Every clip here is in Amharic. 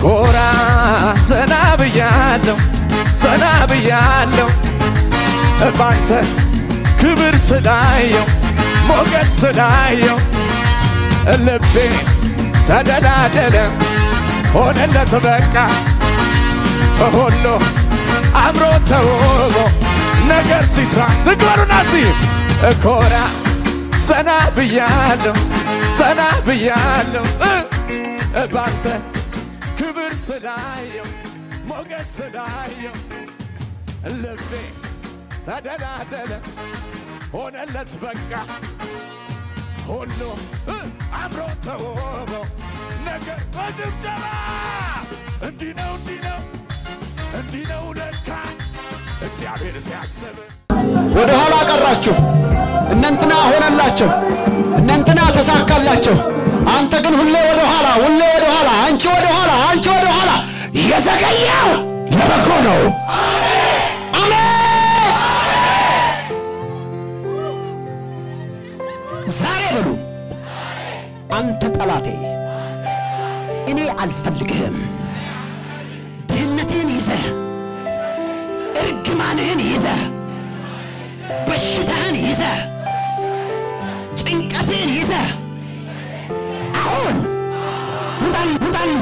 ኮራ ዘና ብያለሁ ዘና ብያለሁ ባንተ ክብር ስላየው ሞገስ ስላየው ልቤ ተደላደለ ሆነለት በቃ ሁሉ አምሮ ተውቦ ነገር ሲስራ ትግበሩና ሲ ኮራ ዘና ብያለሁ ዘና ብያለሁ እ ባንተ ክብር ስላየው ሞገስ ስላየው ልቤ ተደላደለ ሆነለት በቃ ሁሉ እ አምሮ ተውቦ ነገር በጭብጨባ እንዲህ ነው እንዲህ ነው እንዲህ ነው ለካ እግዚአብሔር ሲያስብ ወደ ኋላ ቀራችሁ። እነንትና ሆነላቸው፣ እነንትና ተሳካላቸው። አንተ ግን ሁሌ ወደ ኋላ፣ ሁሌ ወደ ኋላ፣ አንቺ ወደ ኋላ፣ አንቺ ወደ ኋላ። የዘገየው ለበጎ ነው። አሜን። ዛሬ በሉ አንተ ጠላቴ እኔ አልፈልግህም። ድህነትህን ይዘህ እርግማንህን ይዘህ በሽታህን ይዘህ ጭንቀትህን ይዘህ አሁን ውጣል ውጣል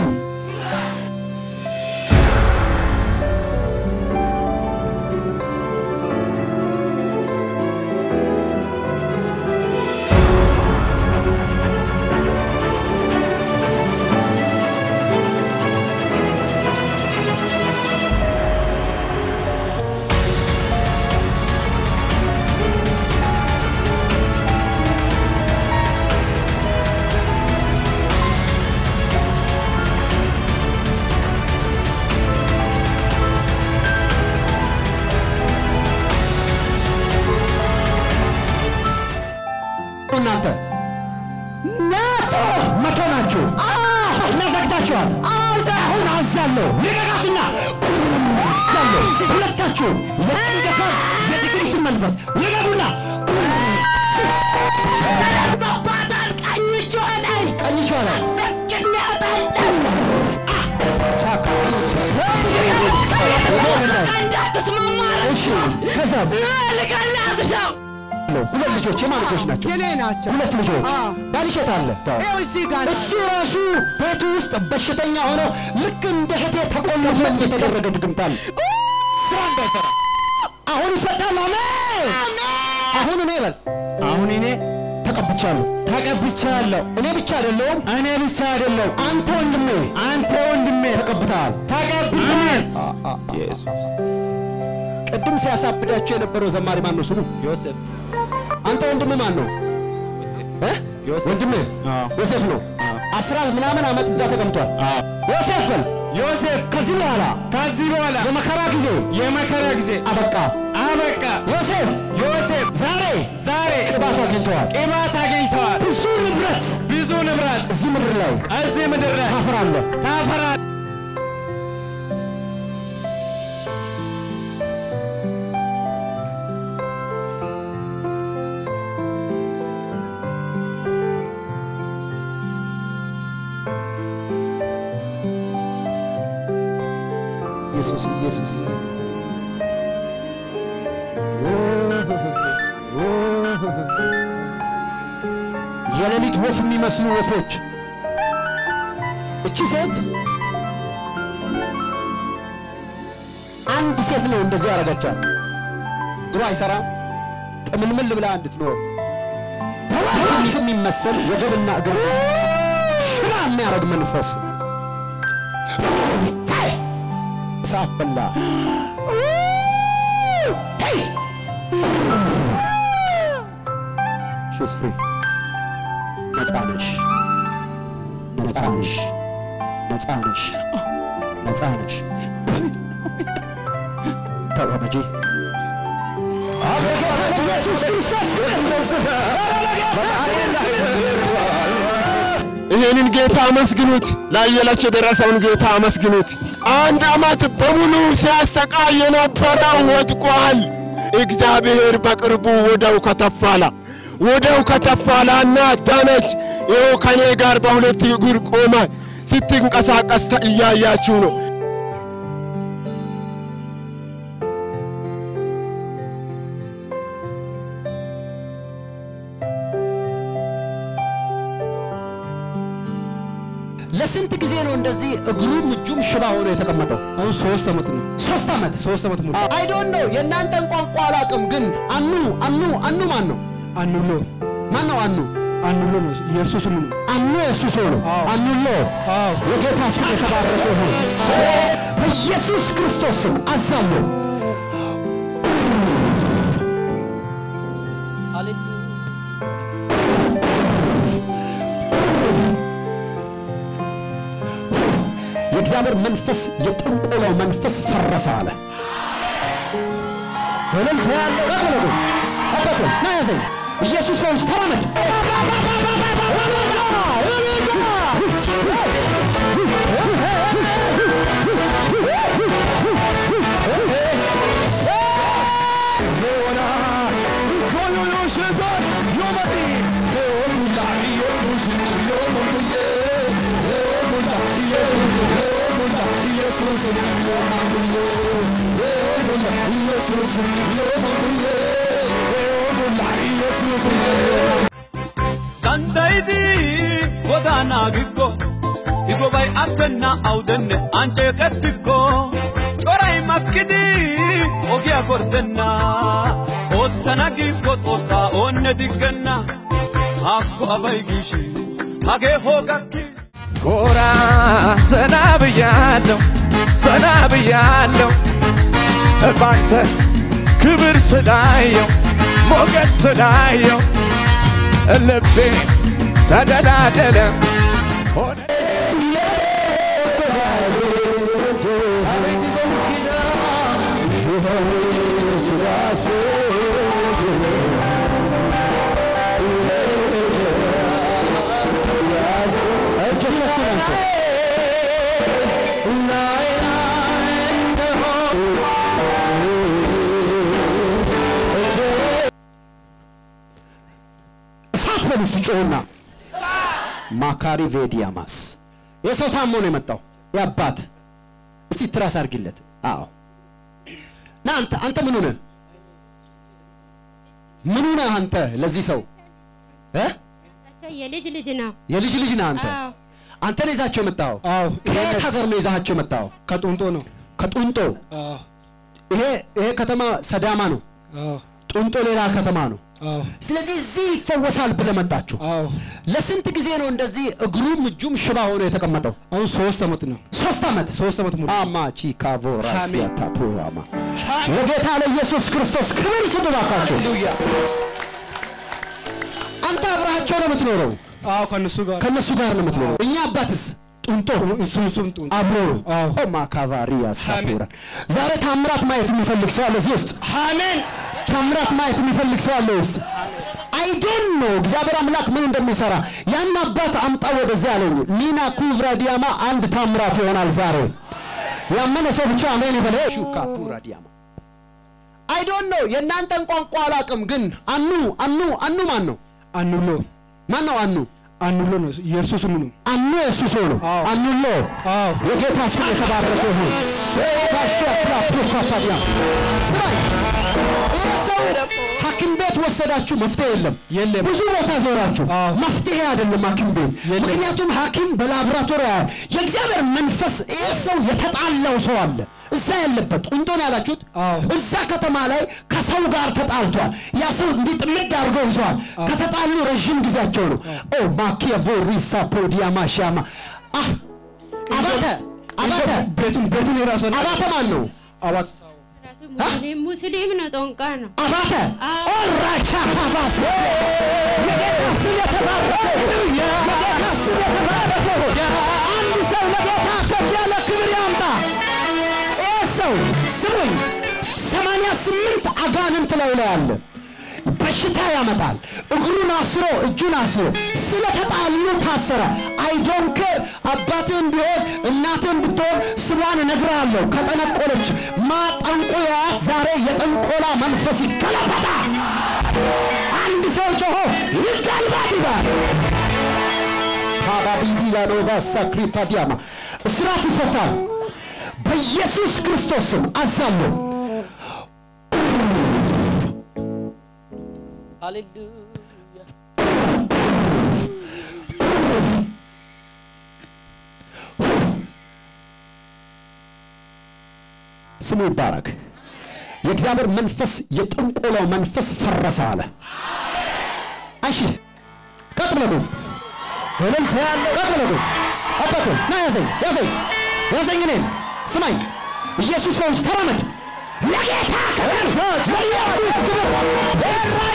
እናንተ ናቶ መቶ ናችሁ እና ዘግታችኋል። አሁን አዛለሁ ልቀቃትና አዛለሁ ሁለታችሁ የጭንገፋ የድግሪትን መንፈስ ልቀቁና ቀኝ እጇ ላይ ቀኝ እጇ ላይ እሺ ከዛስ ሁለት ልጆች የማን ልጆች ናቸው? የኔ ናቸው። ሁለት ልጆች አዎ። ባልሽ የት አለ? ይኸው እዚህ ጋር ነው። እሱ ራሱ ቤቱ ውስጥ በሽተኛ ሆኖ ልክ እንደ እህቴ ተቆልፎ የተደረገ ድግምት አለ። ስራ እንዳይሰራ አሁን ይፈታል። አሜን። አሁን እኔ በል አሁን እኔ ተቀብቻለሁ። ተቀብቻለሁ። እኔ ብቻ አይደለሁም፣ እኔ ብቻ አይደለሁ፣ አንተ ወንድሜ አንተ ወንድሜ ተቀብተሃል። ተቀብተሃል። ቅድም ሲያሳብዳቸው የነበረው ዘማሪ ማን ነው ስሙ? ዮሴፍ አንተ ወንድም ማን ነው? እ? ዮሴፍ። ወንድም አዎ። ዮሴፍ ነው። አስራ ምናምን ዓመት እዛ ተቀምጧል። ዮሴፍ በል ዮሴፍ ከዚህ በኋላ ከዚህ በኋላ የመከራ ጊዜ የመከራ ጊዜ አበቃ። አበቃ። ዮሴፍ ዮሴፍ ዛሬ ዛሬ ቅባት አግኝተዋል። ቅባት አግኝተዋል። ብዙ ንብረት ብዙ ንብረት እዚህ ምድር ላይ እዚህ ምድር ላይ ታፈራለህ። ታፈራ ኢየሱስ ኢየሱስ የሌሊት ወፍ የሚመስሉ ወፎች እቺ ሴት አንድ ሴት ነው እንደዚህ ያደረገቻት። ድሮ አይሰራም ጥምልምል ብላ እንድትኖር በወፍ የሚመስል ወገብና እግር ሽባ የሚያደርግ መንፈስ እሳት በላ። ሺስ ፍሪ ነፃ ነሽ፣ ነፃ ነሽ፣ ነፃ ነሽ፣ ነፃ ነሽ። ተራመጂ ኢየሱስ ክርስቶስ ይህንን ጌታ አመስግኑት። ላየላቸው የደረሰውን ጌታ አመስግኑት። አንድ ዓመት በሙሉ ሲያሰቃይ የነበረው ወድቋል። እግዚአብሔር በቅርቡ ወደው ከተፋላ ወደው ከተፋላና ዳነች። ይኸው ከኔ ጋር በሁለት እግር ቆመ። ስትንቀሳቀስ ተ- እያያችሁ ነው። ለስንት ጊዜ ነው እንደዚህ እግሩም እጁም ሽባ ሆኖ የተቀመጠው? አሁን ሶስት ዓመት ነው። ሶስት ዓመት። ሶስት ዓመት ሙሉ አይ ዶንት ኖ የእናንተን ቋንቋ አላውቅም፣ ግን አኑ አኑ አኑ ማን ነው? አንሎ ማን ነው አኑ? አንሎ ነው የእርሱ ስም ነው። አኑ የእሱ ሰው ነው። አዎ። አኑሎ አዎ የጌታ ስም የተባረከ ይሁን። በኢየሱስ ክርስቶስ ስም አዛለሁ። የእግዚአብሔር መንፈስ የጥንቆላው መንፈስ ፈረሰ አለ። እልልታ ያለው ቀጥሎ አባቶ ና ያዘኝ ኢየሱስ ፈውስ ተራመድ dandaydi godaanaa giggo higobay attenna awdenne anceeqettikko coray makkidi ogiyaa gorddenna oottana giikko xoossaa oonne diggenna haakko abay giishi hagee hoogakki ጎራ ዘና ብያለሁ ዘና ብያለሁ ባንተ ክብር ስላየው ሞገስ ስላየው ልቤ ተደላደለ ሆነ እሳት በሉ ሲጮሁና ማካሪ ቬዲያማስ የሰው ታሞ ነው የመጣው የአባት እስቲ ትራስ አድርጊለት አዎ ና አንተ አንተ ምኑ ነህ ምኑ ነህ አንተ ለዚህ ሰው እ እሳቸው የልጅ ልጅ ነው። የልጅ ልጅ ነህ አንተ አዎ አንተ ነው ይዛቸው የመጣው አዎ ከየት ሀገር ነው ይዛቸው የመጣው ከጡንጦ ነው። ከጡንጦ አዎ ይሄ ይሄ ከተማ ሰዳማ ነው አዎ ጡንጦ ሌላ ከተማ ነው አዎ ስለዚህ እዚህ ይፈወሳል ብለህ መጣችሁ አዎ ለስንት ጊዜ ነው እንደዚህ እግሩም እጁም ሽባ ሆኖ የተቀመጠው አሁን ሶስት ዓመት ነው። ሶስት ዓመት ሶስት ዓመት ሙሉ አማ ቺካቮ ራሲያ አሜን። ታፑራማ ለጌታ ለኢየሱስ ክርስቶስ ክብር ስጡ ባካቸው። አንተ አብረሃቸው ነው የምትኖረው፣ አዎ ከእነሱ ጋር ከእነሱ ጋር ነው የምትኖረው። እኛ አባትስ ጡንጦ እሱ እሱም ጡንጦ አብሮ ነው። አዎ ኦ ማካቫሪያ ሳፑራ ዛሬ ታምራት ማየት የሚፈልግ ሰው አለ እዚህ ውስጥ። አሜን። ታምራት ማየት የሚፈልግ ሰው አለ ውስጥ። አይ ዶንት ኖ እግዚአብሔር አምላክ ምን እንደሚሰራ ያን አባት አምጣ ወደዚህ አለኝ። ኒና ኩቭራ ዲያማ አንድ ታምራት ይሆናል ዛሬ። ያመነ ሰው ብቻ አሜን ይበለ። ሹካ ፑራ ዲያማ አይ ዶንት ኖ የእናንተን ቋንቋ አላውቅም፣ ግን አኑ አኑ አኑ ማን ነው? አንሎ ማን ነው አኑ? አንሎ ነው የእርሱ ስም ነው። አኑ የእሱ ሰው ነው። አዎ። አኑሎ አዎ የጌታ ስም የተባረከ ይሁን። ታሸፕላ ፕሮሳሳዲያ ስማኝ፣ ይህ ሰው ሐኪም ቤት ወሰዳችሁ መፍትሄ የለም። የለም። ብዙ ቦታ ዞራችሁ አዎ። መፍትሄ አይደለም ሐኪም ቤት። የለም። ምክንያቱም ሐኪም በላቦራቶሪ ያያል። የእግዚአብሔር መንፈስ ይህ ሰው የተጣላው ሰው አለ እዛ ያለበት ቁንጦን ያላችሁት አዎ። እዛ ከተማ ላይ ከሰው ጋር ተጣልቷል። ያ ሰው እንዲህ ጥምድ አድርገው ይዘዋል። ከተጣሉ ረዥም ጊዜያቸው ነው። ኦ ማኪያቮ ሪሳ ፖዲያ ማሻማ አህ አባተ አባተ ቤቱን ቤቱን የራሱ ነው። አባተ ማን ነው? አባት ራሱ ሙስሊም ሙስሊም ነው። ጦንቃ ነው። አባተ አዎ። ኦራቻ ካፋስ የጌታ ስም የተባረከ ይሁን። የጌታ ስም የተባረከ ይሁን። አንድ ሰው ለጌታ ከፍ ያለ ክብር ያምጣ። ይህ ሰው ስሙኝ፣ ሰማንያ ስምንት አጋንንት ላይ ላይ አለ። በሽታ ያመጣል። እግሩን አስሮ እጁን አስሮ ስለተጣሉ ታሰረ። አይዶንክ አባትህም ቢሆን እናትህም ብትሆን ስሟን እነግርሃለሁ። ከጠነቆለች ማጠንቆ ያት ዛሬ የጠንቆላ መንፈስ ይገለበጣል። አንድ ሰው ጮሆ ይገልበጥ ይባል። ካባቢዲ ላኖቫ ሳክሪታ ዲያማ እስራት ይፈታል። በኢየሱስ ክርስቶስ ስም አዛለሁ። ሃሌሉያ ስሙ ይባረክ። የእግዚአብሔር መንፈስ የጥንቆላው መንፈስ ፈረሰ አለ። እሺ ቀጥ ብለህ ቁም። እልልታ ያለው ቀጥ ብለህ ቁም። አባቴ ና ያዘኝ ያዘኝ ያዘኝ እኔን ስማኝ። ኢየሱስ ፈውስ ተራመድ። ለጌታ ክብር ለኢየሱስ ክብር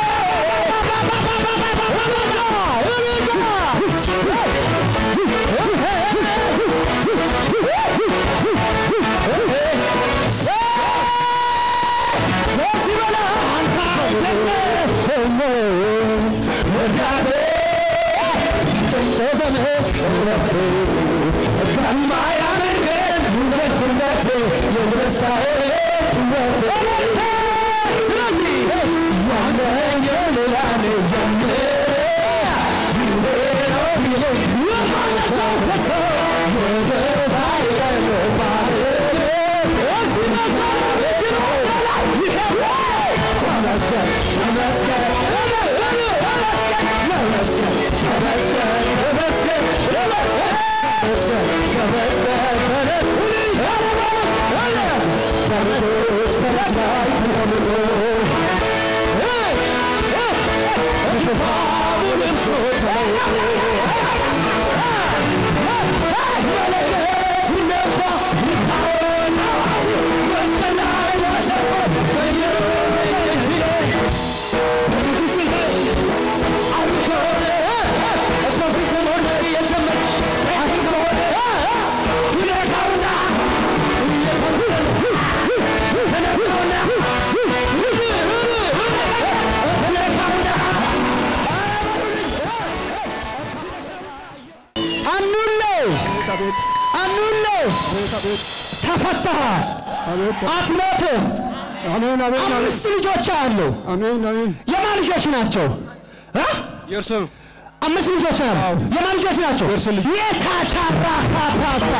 አኑሌ አኑሌ ተፈተሃል። አትሞትም። አሜን አሜን አሜን አምስት ልጆች አሉ። አሜን አሜን የማን ልጆች ናቸው? እ? የእርሱ ነው አምስት ልጆች አሉ። የማን ልጆች ናቸው? የታቻራ ካፓሳ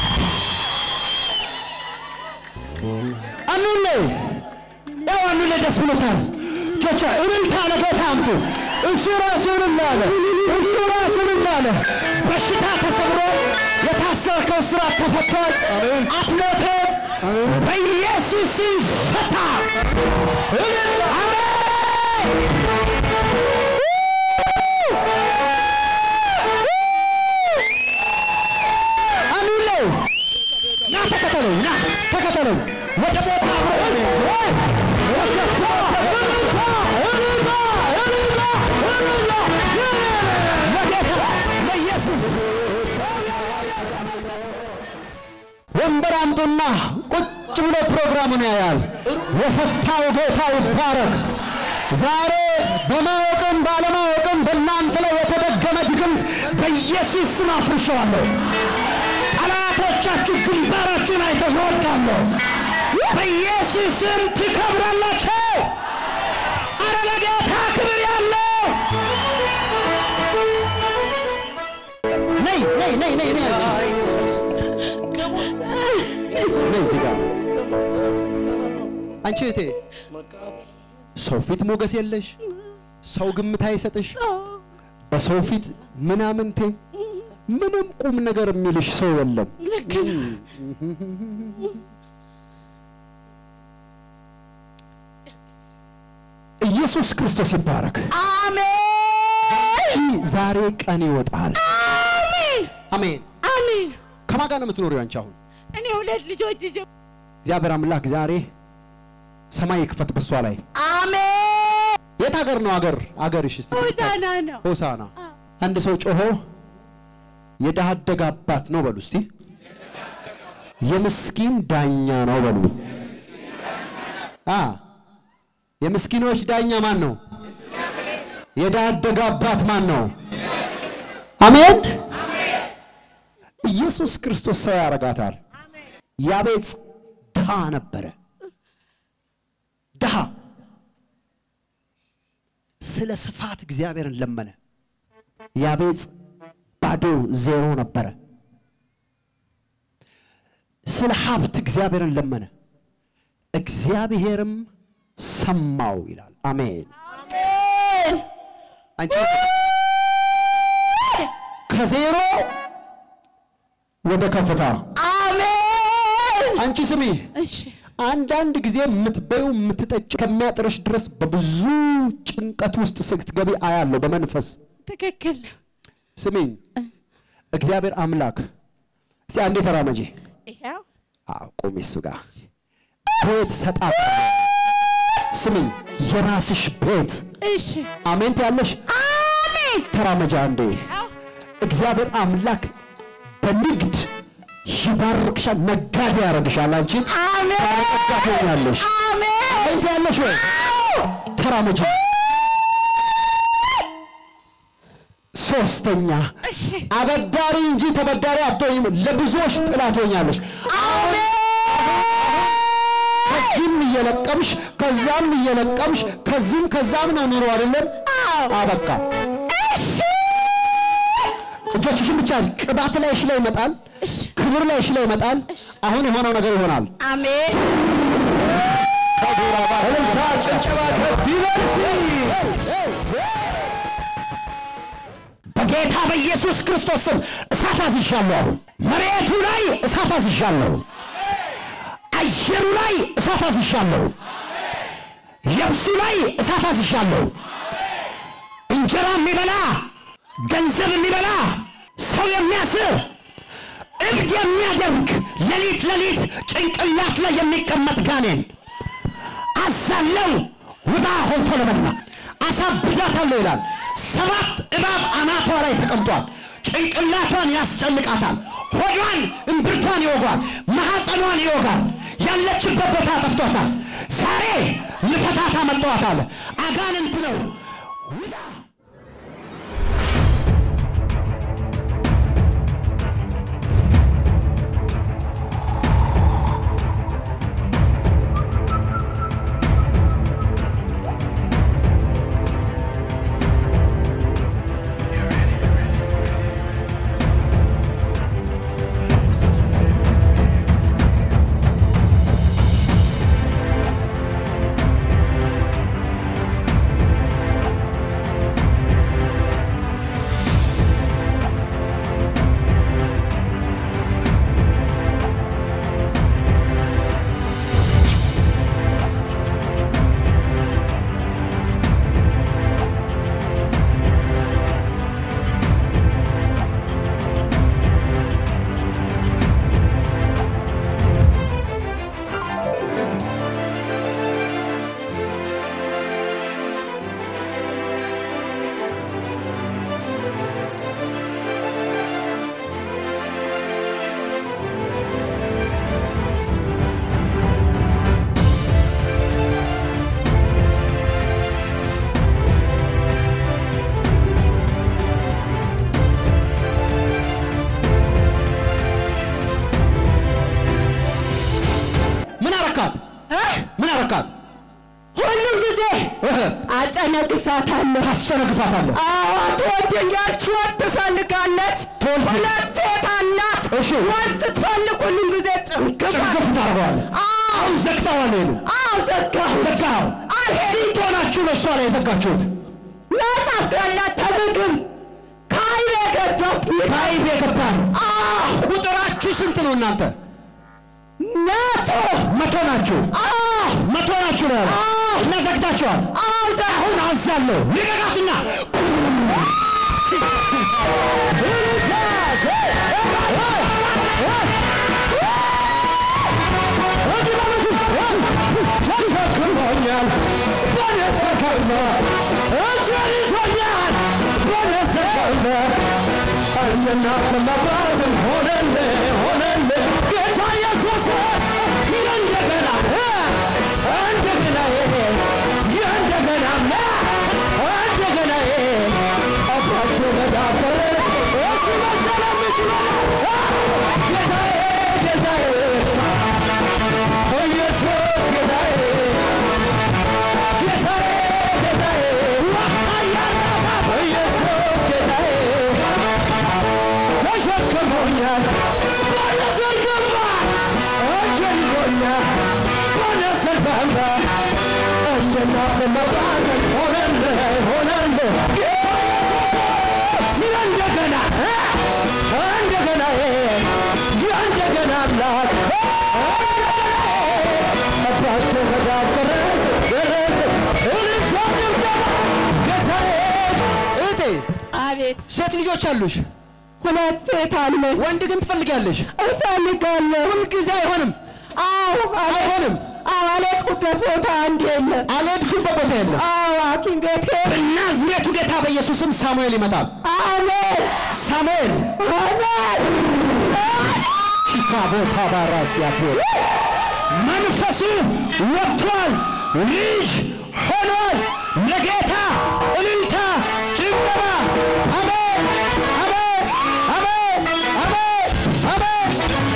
አኑሌ ያው አኑሌ ደስ ብሎታል። ጆቻ እልልታ ለጌታ አምጡ። እሱ ራሱ እልል አለ። እሱ ራሱ እልል አለ። በሽታ ተሰብሮ የታሰርከው ስራት ተፈቷል። አትሞትም። በኢየሱስ ስም ይፈታል። እልል አሜን። አኑሌ ና ተከተለኝ፣ ና ተከተለኝ ወደ ቦታ ወንበር አምጡና ቁጭ ብሎ ፕሮግራሙን ያያል። የፈታው ጌታ ይባረክ። ዛሬ በማወቅም ባለማወቅም በእናንተ ላይ የተደገመ ድግምት በኢየሱስ ስም አፍርሸዋለሁ። ጠላቶቻችሁ ግንባራችሁን አይተው ይወድቃለሁ። በኢየሱስ ስም ትከብራላችሁ። አረ ለጌታ ክብር ያለው ነይ ነይ ነይ ነይ ነይ አንቺ ነይ እዚህ ጋር አንቺ እህቴ ሰው ፊት ሞገስ የለሽ፣ ሰው ግምት አይሰጥሽ፣ በሰው ፊት ምናምንቴ ምንም ቁም ነገር የሚልሽ ሰው የለም። ኢየሱስ ክርስቶስ ይባረክ። አሜን። ዛሬ ቀን ይወጣል። አሜን አሜን። አሜን። ከማን ጋር ነው የምትኖሪው አንቺ አሁን? እኔ ሁለት ልጆች ይዤ እግዚአብሔር አምላክ ዛሬ ሰማይ ይክፈት በሷ ላይ። አሜን። የት ሀገር ነው አገር አገርሽ? እስቲ ሆሳና ነው። ሆሳና። አንድ ሰው ጮሆ የድሃ አደግ አባት ነው በሉ እስቲ። የምስኪን ዳኛ ነው በሉ። አ የምስኪኖች ዳኛ ማን ነው? የድሃ አደግ አባት ማን ነው? አሜን። ኢየሱስ ክርስቶስ ሰው ያረጋታል። ያቤጽ ድሃ ነበረ። ድሃ ስለ ስፋት እግዚአብሔርን ለመነ። ያቤጽ ባዶ ዜሮ ነበረ። ስለ ሀብት እግዚአብሔርን ለመነ፣ እግዚአብሔርም ሰማው ይላል። አሜን። አንቺ ከዜሮ ወደ ከፍታ አሜን። አንቺ ስሚ፣ እሺ አንዳንድ ጊዜ የምትበዩ የምትጠጭ ከሚያጥርሽ ድረስ በብዙ ጭንቀት ውስጥ ስትገቢ አያለሁ በመንፈስ ትክክል ነው። ስሚኝ፣ እግዚአብሔር አምላክ እስቲ አንዴ ተራመጂ። ይኸው አዎ ቁሚ፣ እሱ ጋር ቤት ሰጣት። ስሚኝ፣ የራስሽ ቤት እሺ አሜን ትያለሽ። አሜን። ተራመጃ አንዴ። ያው እግዚአብሔር አምላክ በንግድ ይባርክሻል፣ ነጋዴ ያደርግሻል። አንቺን አሜን። ባለጠጋ ትሆኛለሽ። አሜን። አሜን ትያለሽ ወይ? ተራመጂ። ሶስተኛ እሺ አበዳሪ እንጂ ተበዳሪ አትሆኝም። ለብዙዎች ጥላ ትሆኛለሽ። ከዚህም እየለቀምሽ ከዛም እየለቀምሽ ከዚህም ከዛም ነው ኑሮ አይደለም። አበቃ። እጆችሽን ብቻ ቅባት ላይሽ ላይ ይመጣል፣ ክብር ላይሽ ላይ ይመጣል። አሁን የሆነው ነገር ይሆናል። አሜን። እልልታ፣ ጭብጨባ ከፍ ይበል እስቲ። በጌታ በኢየሱስ ክርስቶስ ስም እሳት አዝዣለሁ። አሁን መሬቱ ላይ እሳት አዝዣለሁ። አየሩ ላይ እሳት አዝዣለሁ። የብሱ ላይ እሳት አዝዣለሁ። እንጀራ የሚበላ ገንዘብ የሚበላ ሰው የሚያስር እብድ የሚያደርግ ሌሊት ሌሊት ጭንቅላት ላይ የሚቀመጥ ጋኔን አዛለው ውጣ ሆንቶ ለመድና አሳብዳታለሁ ይላል። ሰባት እባብ አናቷ ላይ ተቀምጧል። ጭንቅላቷን ያስጨንቃታል። ሆዷን እምብርቷን ይወጓል። ማሐፀኗን ይወጋል። ያለችበት ቦታ ጠፍቷታል። ዛሬ ልፈታታ መጠዋታል። አጋንንት ነው ውጣ ምን አረካት? ምን አረካት? ሁሉም ጊዜ አጨነግፋታለሁ። ታስጨነግፋታለህ። አዎ ትወደኛለች፣ ወድ ትፈልጋለች። ትወድ- ሁለት ሴት አላት። እሺ። ወድ ስትፈልግ ሁሉም ጊዜ ጭንግፋ ጭንቅፍ ታደርገዋለህ። አሁን ዘግተዋል። ሄዱ አዎ ዘጋሁ። ዘጋኸው። ስንት ሆናችሁ ለእሷ ላይ የዘጋችሁት? መጽሐፍ ያላት ተምግብ ከአይኔ ገባብኝ። ከአይብ የገባ ነው። አዎ ቁጥራችሁ ስንት ነው እናንተ? መቶ መቶ ናችሁ። አዎ መቶ ናችሁ ነው ያለው። እና ዘግታችኋል። አዎ ዘ አሁን አዛለሁ ልቀቃትና እናት መባረክ ሆነልህ ሆነልህ እንደገና እንደገና እንደገና አምላክ አባቸው ጋር ደረሰ ደረሰ እልልታ ጭብጨባ ጌታዬ እህቴ አቤት ሴት ልጆች አሉሽ ሁለት ሴት አለች። ወንድ ግን ትፈልጊያለሽ እፈልጋለሁ። ሁልጊዜ አይሆንም አዎ አይሆንም አዎ አልሄድኩበት ቦታ አንድ የለም። አልሄድሽበት ቦታ የለም አዎ ሐኪም ቤት ሄድ በናዝሬቱ ጌታ በኢየሱስም ሳሙኤል ይመጣል አሜን ሳሙኤል አሜን ቺካጎ ታባራሲያቶ መንፈሱ ወጥቷል ልጅ ሆኗል ለጌታ እልልታ ጭብጨባ አሜን አሜን አሜን አሜን አሜን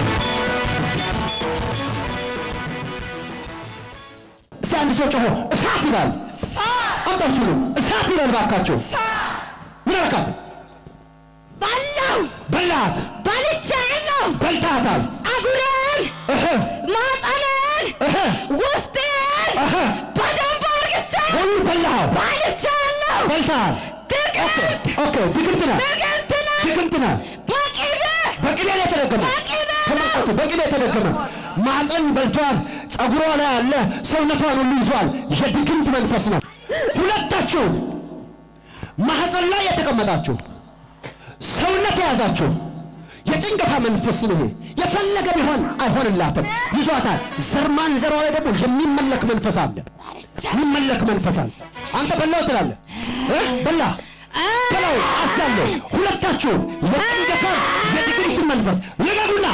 እስቲ አንድ ሰው ጮሆ እሳት ይላል አምጣው ሲሉ እሳት ይላል ባካቸው ምን አልካት በላው በላት በልቻለሁ። በልታታል ጸጉሬን፣ እህ ማጠኔን፣ እህ ውስጤን እህ በደንብ አርግቼ ሁሉ በላኸው በልቻለሁ። በልተሃል ድግምት ኦኬ ድግምት ነህ ድግምት ነው። ድግምት ነህ በቅቤ በቅቤ ላይ የተደገመ በቅቤ ነው። ተመልከቱ በቅቤ የተደገመ ማፀን በልቷል ጸጉሯ ላይ ያለ ሰውነቷን ሁሉ ይዟል የድግምት መንፈስ ነው ሁለታችሁ ማህፀን ላይ የተቀመጣችሁ ሰውነት የያዛችሁ የጭንገፋ መንፈስ ነው ይሄ የፈለገ ቢሆን አይሆንላትም ይዟታል ዘር ማንዘሯ ላይ ደግሞ የሚመለክ መንፈስ አለ የሚመለክ መንፈስ አለ አንተ በላው ትላለህ እ? በላ በላው አስያለሁ ሁለታችሁ የጭንገፋ የድግምት መንፈስ ልቀቁና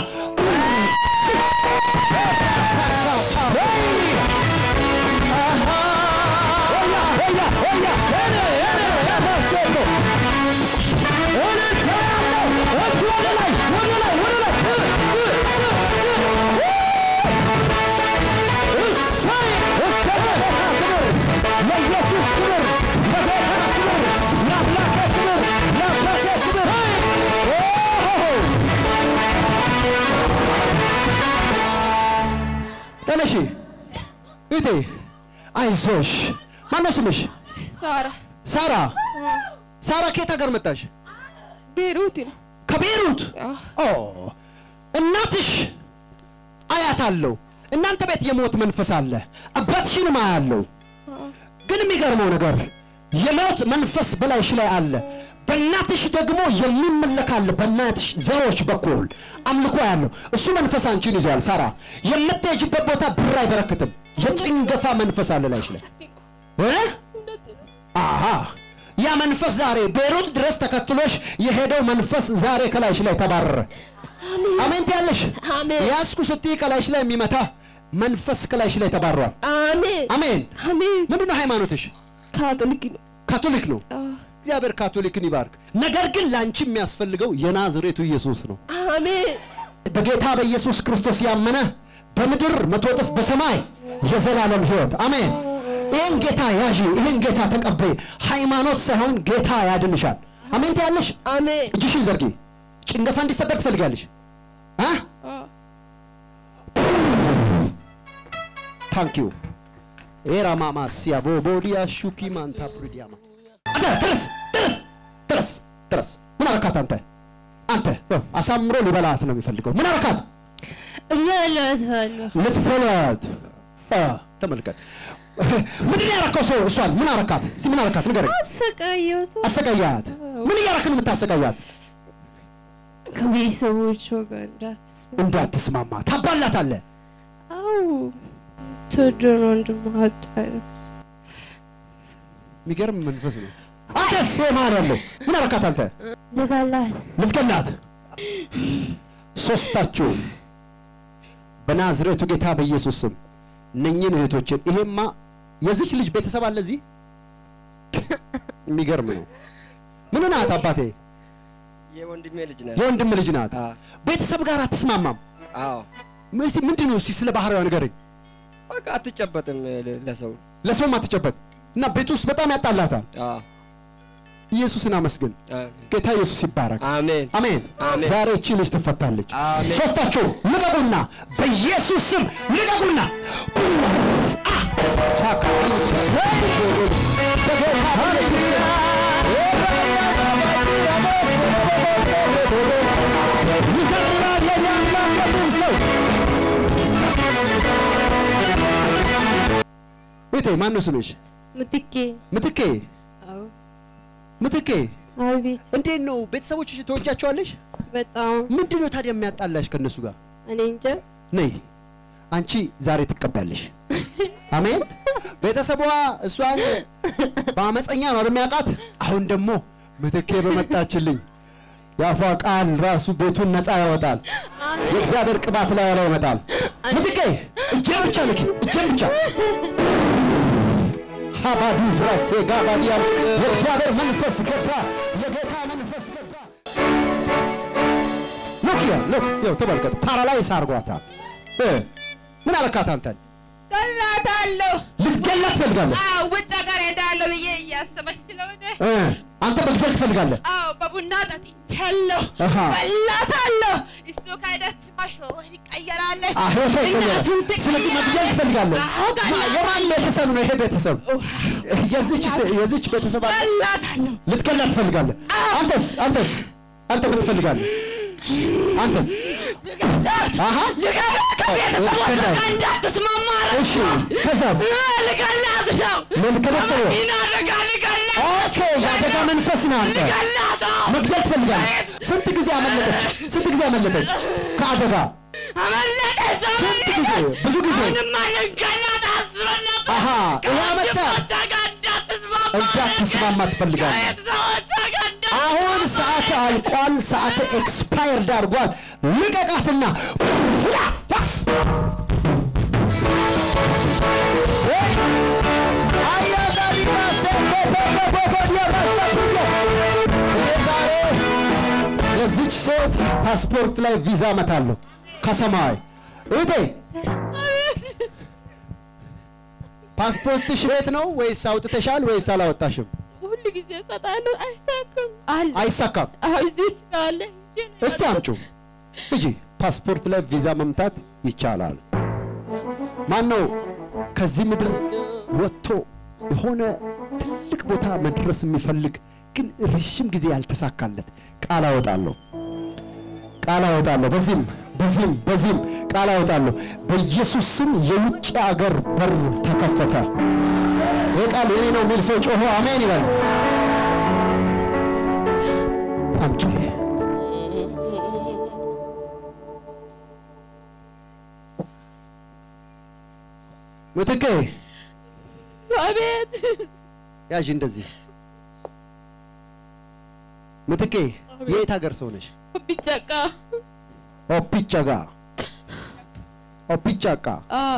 ተነሺ እቴ አይዞሽ ማነው ስምሽ ሳራ ሳራ ሳራ ከየት ሀገር መጣሽ ቤሩት ነው። ከቤይሩት አዎ። ኦ እናትሽ አያት አለው እናንተ ቤት የሞት መንፈስ አለ አባትሽንም አያለው ግን የሚገርመው ነገር የሞት መንፈስ በላይሽ ላይ አለ በእናትሽ ደግሞ የሚመለክ አለ በእናትሽ ዘሮች በኩል አምልኮ ያለው እሱ መንፈስ አንቺን ይዟል ሳራ የምትሄጅበት ቦታ ብር አይበረክትም የጭንገፋ መንፈስ አለ ላይሽ ላይ እ? አሃ ያ መንፈስ ዛሬ ቤይሩት ድረስ ተከትሎሽ የሄደው መንፈስ ዛሬ ከላይሽ ላይ ተባረረ አሜን ትያለሽ አሜን ያስኩ ስትይ ከላይሽ ላይ የሚመታ መንፈስ ከላይሽ ላይ ተባሯል አሜን አሜን አሜን ምንድን ነው ሃይማኖትሽ ካቶሊክ ነው። ካቶሊክ ነው አዎ። እግዚአብሔር ካቶሊክን ይባርክ ነገር ግን ለአንቺ የሚያስፈልገው የናዝሬቱ ኢየሱስ ነው አሜን በጌታ በኢየሱስ ክርስቶስ ያመነ በምድር መቶ እጥፍ በሰማይ የዘላለም ህይወት አሜን ይህን ጌታ ያዢ ይህን ጌታ ተቀበይ ሃይማኖት ሳይሆን ጌታ ያድንሻል አሜን ትያለሽ አሜን እጅሽን ዘርጊ ጭንገፋ እንዲሰበር ትፈልጋለሽ አ ታንክ ዩ ኤራማማ ሲያቮ ቦዲያ ሹኪ ማንታ ፕሪዲያማ አንተ ተነስ ተነስ ተነስ ተነስ ምን አረካት አንተ አንተ ያው አሳምሮ ሊበላት ነው የሚፈልገው ምን አረካት እመለሳለሁ። ልትበላት አ ተመልከት ምንድን ነው ያረካው ሰው እሷን ምን አረካት እስቲ ምን አረካት ንገረኝ አሰቃየሁት። አሰቃያት ምን እያረክ ነው የምታሰቃያት ከቤተሰቦቿ ጋር እንዳትስማ። እንዳትስማማ ታባላታለህ አው ትወደውን ወንድም አጣ የሚገርም መንፈስ ነው አንተ ሴማን ያለው ምን አረካት አንተ ልገላት ልትገላት ሶስታችሁ በናዝሬቱ ጌታ በኢየሱስ ስም እነኝህን እህቶችን ይሄማ የዚች ልጅ ቤተሰብ አለ እዚህ የሚገርም ነው ምን ናት አባቴ የወንድሜ ልጅ ነህ። የወንድም ልጅ ናት አዎ። ቤተሰብ ጋር አትስማማም አዎ እስቲ ምንድን ነው እስቲ ስለ ባህሪዋ ንገረኝ በቃ አትጨበጥም ለ- ለሰው። ለሰውም አትጨበጥ እና ቤት ውስጥ በጣም ያጣላታል አዎ ኢየሱስን አመስግን አሜን። ጌታ ኢየሱስ ይባረክ አሜን አሜን አሜን። ዛሬ እቺ ልጅ ትፈታለች አሜን። ሶስታችሁ ልቀቁና በኢየሱስ ስም ልቀቁና አ! እህቴ ማን ነው ስምሽ? ምትኬ ምትኬ አዎ ምትኬ አቤት እንዴት ነው ቤተሰቦችሽ ተወጃቸዋለሽ? በጣም ምንድን ነው ታዲያ የሚያጣላሽ ከእነሱ ጋር? እኔ እንጃ ነይ አንቺ ዛሬ ትቀበያለሽ። አሜን። ቤተሰቧ እሷን በአመፀኛ ነው የሚያውቃት። አሁን ደግሞ ምትኬ በመጣችልኝ የአፏ ቃል ራሱ ቤቱን ነፃ ያወጣል። የእግዚአብሔር ቅባት ላይ ያለው ይመጣል። ምትኬ እጄን ብቻ ልኪ፣ እጄን ብቻ ሀባዱ ፍራሴ ጋባዲያል የእግዚአብሔር መንፈስ ገባ፣ የጌታ መንፈስ ገባ። ሉክ ያ ሉክ ያው ተመልከት፣ ፓራላይስ አርጓታል። እ ምን አለካት አንተን? ገላታለሁ። ልትገላት ትፈልጋለህ? አዎ ውጭ ሀገር ሄዳለሁ ብዬ እያሰበች ስለሆነ እ አንተ መግደል ትፈልጋለህ? አዎ በቡና ጠጥቻለሁ። አሃ። ገላታለሁ። እሱ ከሄደች ማሾር ይቀየራለች። አህ ይሄ ይቀየራል። እናቱን ስለዚህ መግደል ትፈልጋለህ? አዎ ማ- ገላታለሁ። የማን ቤተሰብ ነው ይሄ ቤተሰብ? የዚች የዚች ቤተሰብ አለ? ገላታለሁ። ልትገላት ትፈልጋለህ? አንተስ አንተስ አንተ ምን ትፈልጋለህ? አንተስ ልገላት አሃ ልገላት ከቤተሰቦቿ ልገላት። ጋር እንዳትስማማ እሺ ከዛስ ልገላት ነው። ምን ከቤተሰብ ይህን አደጋ ልገላት ኦኬ የአደጋ መንፈስ ነው አንተ ልገላት ነው። መግደል ትፈልጋለህ? ስንት ጊዜ አመለጠች? ስንት ጊዜ አመለጠች ከአደጋ? አመለጠች ስንት ጊዜ? ብዙ ጊዜ? አሁንማ ልንገላት አስበን ነበር። አሃ ይሄ አመጣ ከወንድሞቿ ጋር እንዳትስማማ እንዳትስማማ ትፈልጋለህ? ከቤተሰቦቿ ጋር እንዳትስማማ አሁን ሰዓት አልቋል። ሰዓት ኤክስፓየርድ አድርጓል። ልቀቃትና ፍላ! አያዳሪና እኔ ዛሬ የዚች ሴት ፓስፖርት ላይ ቪዛ እመታለሁ ከሰማይ እህቴ ፓስፖርትሽ ቤት ነው ወይስ አውጥተሻል ወይስ አላወጣሽም? ሁሉ ጊዜ እሰጣለሁ አይሳካም አለ አይሳካም። አዎ እዚህ አለ እስቲ አምጩ እጂ ፓስፖርት ላይ ቪዛ መምታት ይቻላል። ማን ነው ከዚህ ምድር ወጥቶ የሆነ ትልቅ ቦታ መድረስ የሚፈልግ ግን ረዥም ጊዜ ያልተሳካለት ቃል አወጣለሁ፣ ቃል አወጣለሁ። በዚህም በዚህም በዚህም ቃል አወጣለሁ። በኢየሱስ ስም የውጭ አገር በር ተከፈተ። ይህ ቃል የኔ ነው የሚል ሰው ጮሆ አሜን ይበል። አምጪ ምትኬ አቤት ያዥ እንደዚህ ምትኬ የት ሀገር ሰው ነሽ? ቢጨቃ ኦፒቻጋ ኦፒቻቃ አዎ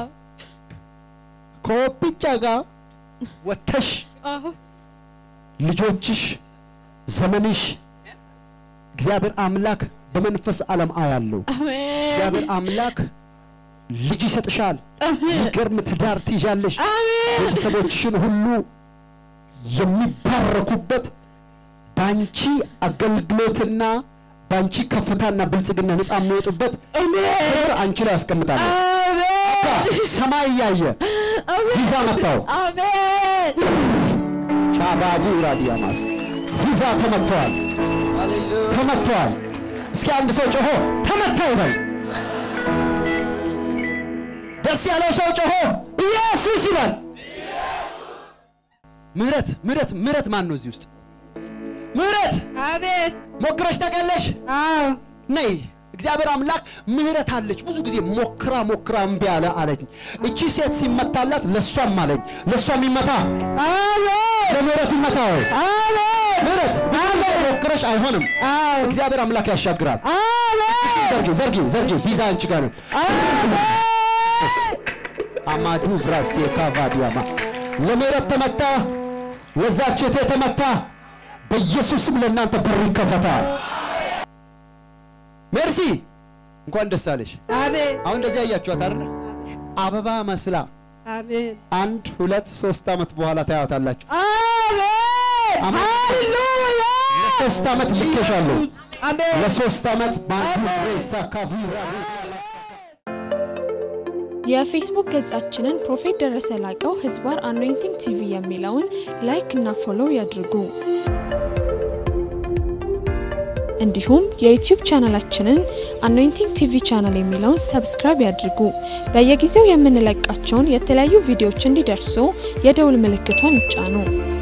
ከኦፒቻጋ ወጥተሽ አዎ ልጆችሽ ዘመንሽ እግዚአብሔር አምላክ በመንፈስ ዓለም አያለው። አሜን እግዚአብሔር አምላክ ልጅ ይሰጥሻል። የሚገርም ትዳር ትይዣለሽ። ቤተሰቦችሽን ሁሉ የሚባረኩበት በአንቺ አገልግሎትና በአንቺ ከፍታና ብልጽግና ነፃ የሚወጡበት ክብር አንቺ ላይ ያስቀምጣለሁ። ሰማይ እያየ ቪዛ መታው። አሜን ቻባዲ ራዲያማስ ቪዛ ተመተዋል፣ ተመተዋል። እስኪ አንድ ሰው ጮሆ ተመታ ይበል። ደስ ያለው ሰው ጮሆ ኢየሱስ ይበል። ምህረት ምህረት ምህረት ማን ነው እዚህ ውስጥ? ምህረት አቤት ሞክረሽ ታውቂያለሽ? አዎ ነይ እግዚአብሔር አምላክ ምህረት አለች። ብዙ ጊዜ ሞክራ ሞክራ እምቢ አለ አለኝ። እቺ ሴት ሲመታላት ለሷም አለኝ ለሷም ይመታ አሜን ለምህረት ይመታ ወይ አሜን ምህረት አሜን ሞክረሽ አይሆንም። አዎ እግዚአብሔር አምላክ ያሻግራል። አሜን ዘርጊ ዘርጊ ዘርጊ ቪዛ አንቺ ጋር ነው። አማዱ ፍራሴ ካቫዲያማ ለምህረት ተመታ፣ ለዛች እህቴ ተመታ። በኢየሱስም ለእናንተ በር ይከፈታል። ሜርሲ እንኳን ደስ አለሽ። አሜን አሁን እንደዚህ ያያችኋት አይደል? አበባ መስላ አሜን አንድ ሁለት ሶስት ዓመት በኋላ ታያታላችሁ። አሜን አሜን። ሃሌሉያ ሶስት ዓመት ልኬሻለሁ። አሜን ለሶስት ዓመት ማንዱ ሬሳ ካቪራ የፌስቡክ ገጻችንን ፕሮፌት ደረሰ ላቀው ህዝባር አኖይንቲንግ ቲቪ የሚለውን ላይክ እና ፎሎው ያድርጉ። እንዲሁም የዩቲዩብ ቻናላችንን አኖይንቲንግ ቲቪ ቻናል የሚለውን ሰብስክራይብ ያድርጉ። በየጊዜው የምንለቃቸውን የተለያዩ ቪዲዮዎች እንዲደርሱ የደውል ምልክቷን ይጫኑ።